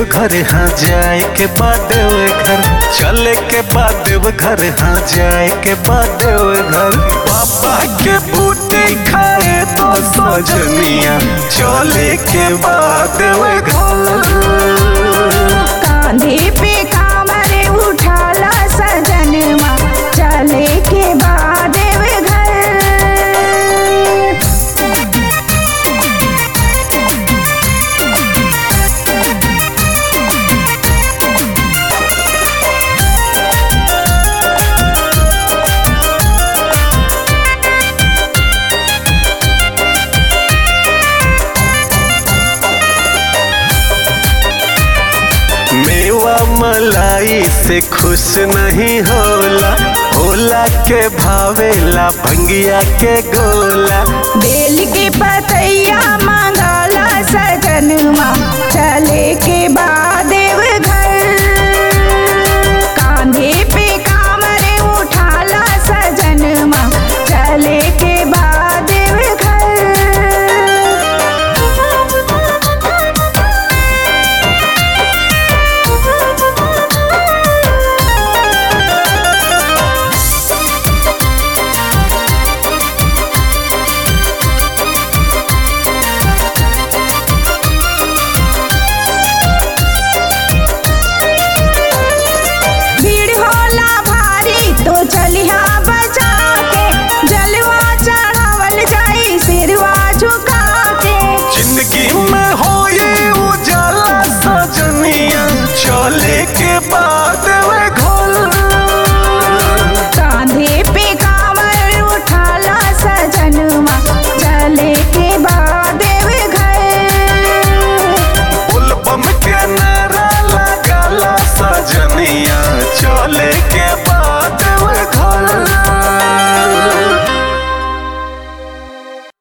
घर हाँ जाए के बाद देव घर चले के बाद देव घर हाँ जाए के बाद देव घर पापा के बूटे खाए तो सजनिया चले के बाद देव घर कांधे पे कामरे उठाला सजनवा चले के बाद घर मेवा मलाई से खुश नहीं होला होला के भावेला भंगिया के गोला बेल के पतैया मांगला सजनवा चले के बाद